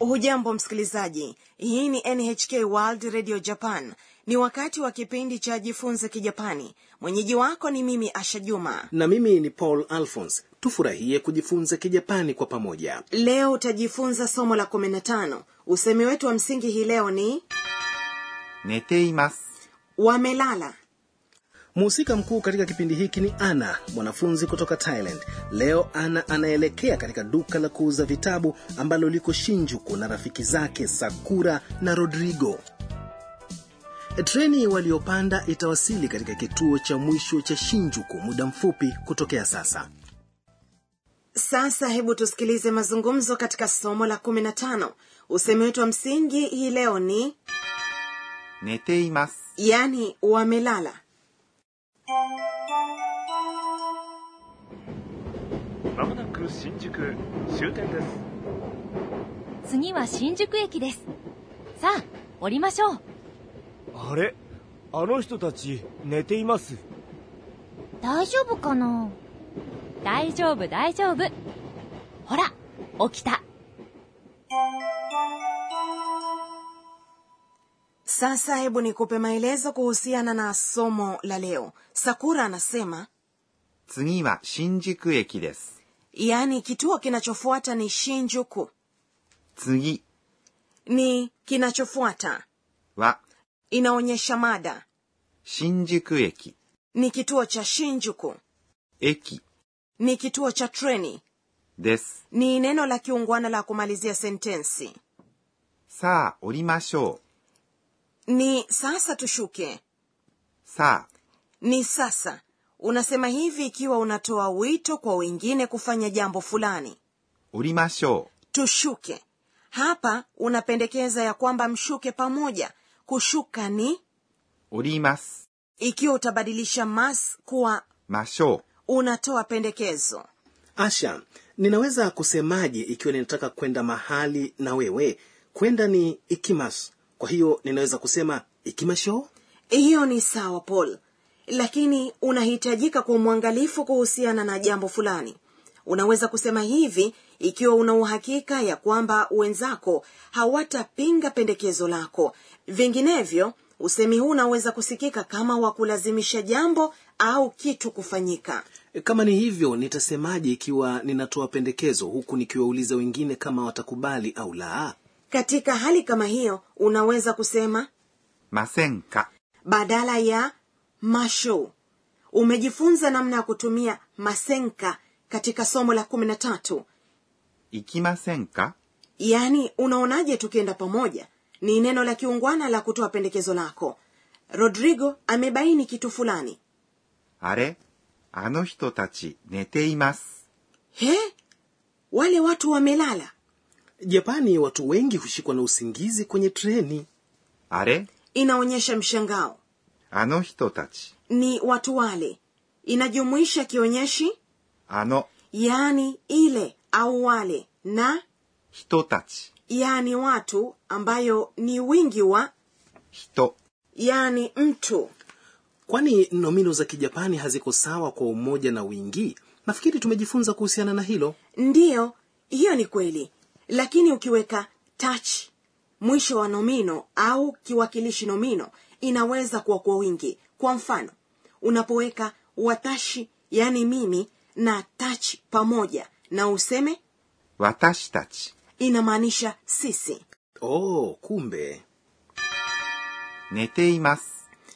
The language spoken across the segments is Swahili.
hujambo msikilizaji hii ni nhk world radio japan ni wakati wa kipindi cha jifunze kijapani mwenyeji wako ni mimi asha juma na mimi ni paul alphons tufurahie kujifunza kijapani kwa pamoja leo utajifunza somo la 15 usemi wetu wa msingi hii leo ni 寝ています wamelala mhusika mkuu katika kipindi hiki ni ana mwanafunzi kutoka thailand leo ana anaelekea katika duka la kuuza vitabu ambalo liko shinjuku na rafiki zake sakura na rodrigo treni waliopanda itawasili katika kituo cha mwisho cha shinjuku muda mfupi kutokea sasa sasa hebu tusikilize mazungumzo katika somo la 15 usemi wetu wa msingi hii leo ni 寝ています yani wamelala まもなく新宿終点です次は新宿駅ですさあ降りましょうあれあの人たち寝ています大丈夫かな大丈夫大丈夫ほら起きた sasa hebu nikupe maelezo kuhusiana na somo la leo sakura anasema 次は新宿駅です yaani kituo kinachofuata ni shinjuku 次 ni kinachofuata は inaonyesha mada 新宿駅 ni kituo cha shinjuku 駅 ni kituo cha treni です ni neno la kiungwana la kumalizia sentensi さあ降りましょ ni sasa tushuke うさあ ni sasa unasema hivi ikiwa unatoa wito kwa wengine kufanya jambo fulani 降りましょ tushuke hapa unapendekeza ya kwamba mshuke pamoja kushuka ni う降ります ikiwa utabadilisha mas kuwa ましょ unatoa pendekezo asha ninaweza kusemaje ikiwa ninataka kwenda mahali na wewe kwenda ni ikimas kwa hiyo ninaweza kusema ikimasho hiyo ni sawa paul lakini unahitajika kwa mwangalifu kuhusiana na jambo fulani unaweza kusema hivi ikiwa una uhakika ya kwamba wenzako hawatapinga pendekezo lako vinginevyo usemi huu unaweza kusikika kama wa kulazimisha jambo au kitu kufanyika kama ni hivyo nitasemaje ikiwa ninatoa pendekezo huku nikiwauliza wengine kama watakubali au la katika hali kama hiyo unaweza kusema うませんか badala ya masho umejifunza namna ya kutumia masenka katika somo la kumi na tatu 行きませんか yaani unaonaje tukienda pamoja ni neno la kiungwana la kutoa pendekezo lako rodrigo amebaini kitu fulani あれあの人たち寝ています he wale watu wamelala japani watu wengi hushikwa na usingizi kwenye treni あれ inaonyesha mshangao あの人たち ni watu wale inajumuisha kionyeshi あの yaani ile au wale na 人たち yaani watu ambayo ni wingi wa 人 yaani mtu kwani nomino za kijapani haziko sawa kwa umoja na wingi nafikiri tumejifunza kuhusiana na hilo ndiyo hiyo ni kweli lakini ukiweka touch mwisho wa nomino au kiwakilishi nomino inaweza kuwa kwa wingi kwa mfano unapoweka watashi yaani mimi na touch pamoja na useme 私たち inamaanisha sisi oh kumbe 寝ています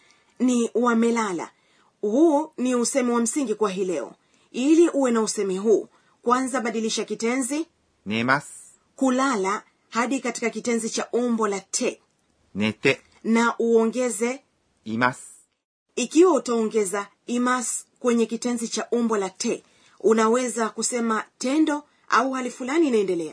ni wamelala huu ni usemi wa msingi kwa hii leo ili uwe na usemi huu kwanza badilisha kitenzi 寝ます kulala hadi katika kitenzi cha umbo la te 寝て na uongeze います ikiwa utaongeza imas kwenye kitenzi cha umbo la te unaweza kusema tendo au hali fulani inaendelea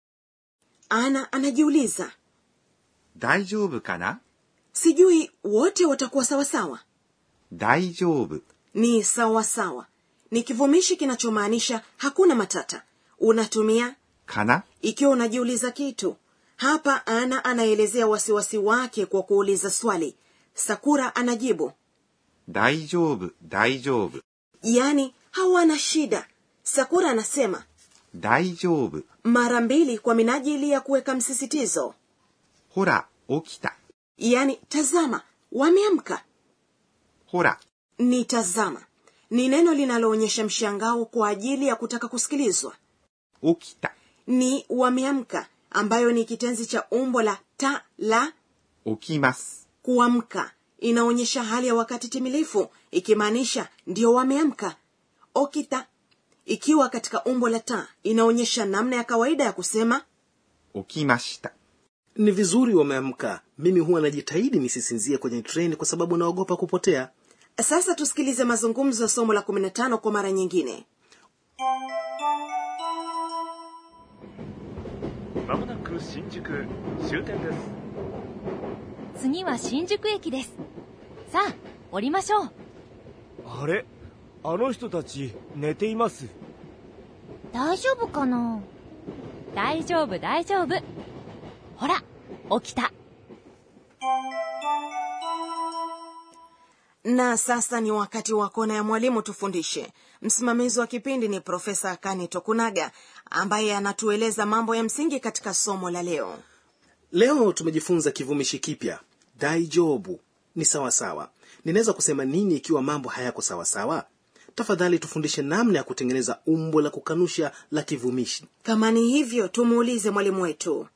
ana anajiuliza 大丈夫かな sijui wote watakuwa sawasawa 大丈夫 ni sawasawa ni kivumishi kinachomaanisha hakuna matata unatumia かな ikiwa unajiuliza kitu hapa ana anaelezea wasiwasi wake kwa kuuliza swali sakura anajibu 大丈夫大丈夫 yaani hawana shida sakura anasema 大丈夫。 mara mbili kwa minajili ya kuweka msisitizo ほら、起きた。 yaani tazama wameamka ほら、 ni tazama ni neno linaloonyesha mshangao kwa ajili ya kutaka kusikilizwa 起きた。 ni wameamka ambayo ni kitenzi cha umbo la ta la 起きます。 kuamka inaonyesha hali ya wakati timilifu ikimaanisha ndio wameamka okita ikiwa katika umbo la ta inaonyesha namna ya kawaida ya kusema 起きました。 ni vizuri wameamka mimi huwa najitahidi nisisinzie kwenye treni kwa sababu naogopa kupotea sasa tusikilize mazungumzo ya somo la 15 kwa mara nyingine まもなく新宿終点です次は新宿駅ですさあ降りましょうあれあの人たち寝ています大丈夫かな大丈夫大丈夫ほら起きた na sasa ni wakati wa kona ya mwalimu tufundishe msimamizi wa kipindi ni profesa akani tokunaga ambaye anatueleza mambo ya msingi katika somo la leo leo tumejifunza kivumishi kipya daijobu ni sawasawa ninaweza kusema nini ikiwa mambo hayako sawasawa tafadhali tufundishe namna ya kutengeneza umbo la kukanusha la kivumishi kama ni hivyo tumuulize mwalimu wetu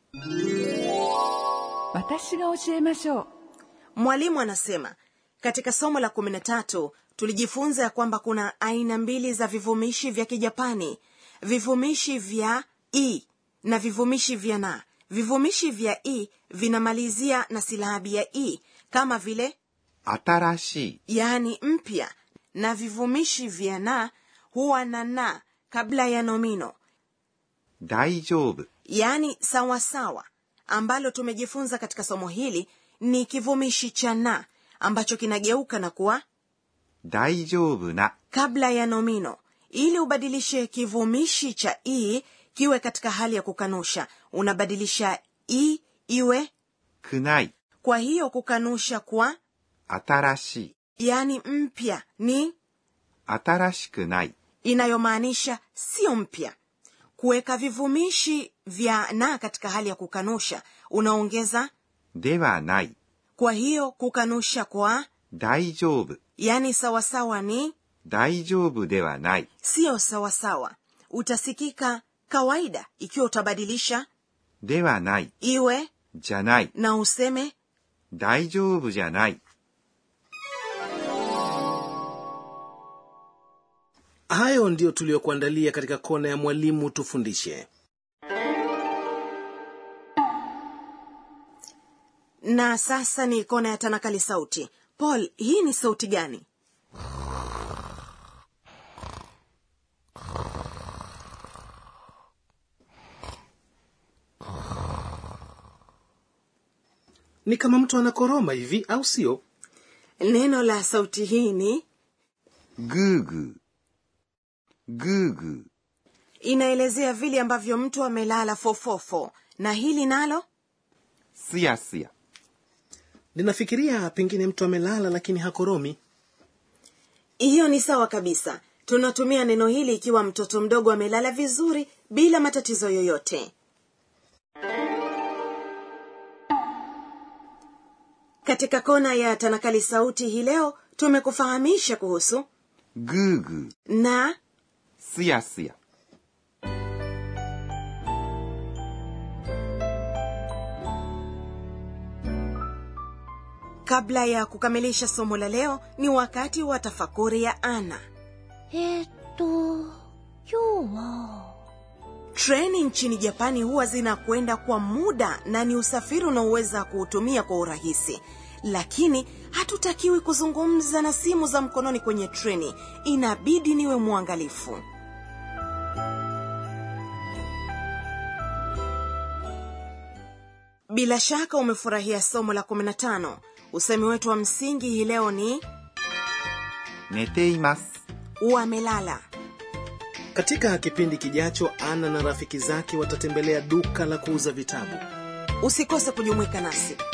私が教えましょう mwalimu anasema katika somo la 13 tulijifunza ya kwamba kuna aina mbili za vivumishi vya kijapani vivumishi vya i na vivumishi vya na vivumishi vya i vinamalizia na silabi ya i kama vile 新しい。 yaani mpya na vivumishi vya na huwa na na kabla ya nomino 大丈夫。 yaani sawasawa ambalo tumejifunza katika somo hili ni kivumishi cha na ambacho kinageuka na kuwa 大丈夫な。 kabla ya nomino ili ubadilishe kivumishi cha i kiwe katika hali ya kukanusha unabadilisha i iwe くない。 kwa hiyo kukanusha kwa 新しい。 yaani mpya ni 新しくない。 inayomaanisha sio mpya kuweka vivumishi vya na katika hali ya kukanusha unaongeza ではない。 kwa hiyo kukanusha kwa 大丈夫。 yaani sawasawa ni 大丈夫ではない。 siyo sawasawa utasikika kawaida ikiwa utabadilisha ではない。 iwe じゃない。 na useme 大丈夫じゃない。 hayo ndiyo tuliyokuandalia katika kona ya mwalimu tufundishe na sasa ni kona ya tanakali sauti paul hii ni sauti gani ni kama mtu anakoroma hivi au sio neno la sauti hii ni ぐーぐー。ぐーぐー。 inaelezea vile ambavyo mtu amelala fofofo na hili nalo すやすや。 ninafikiria pengine mtu amelala lakini hakoromi hiyo ni sawa kabisa tunatumia neno hili ikiwa mtoto mdogo amelala vizuri bila matatizo yoyote katika kona ya tanakali sauti hii leo tumekufahamisha kuhusu ぐーぐー。 na すやすや。 kabla ya kukamilisha somo la leo ni wakati wa tafakuri ya ana えーっと今日は treni nchini japani huwa zinakwenda kwa muda na ni usafiri unaoweza kuutumia kwa urahisi lakini hatutakiwi kuzungumza na simu za mkononi kwenye treni inabidi niwe mwangalifu bila shaka umefurahia somo la 15 usemi wetu wa msingi hii leo ni 寝ています。 wamelala katika kipindi kijacho ana na rafiki zake watatembelea duka la kuuza vitabu usikose kujumuika nasi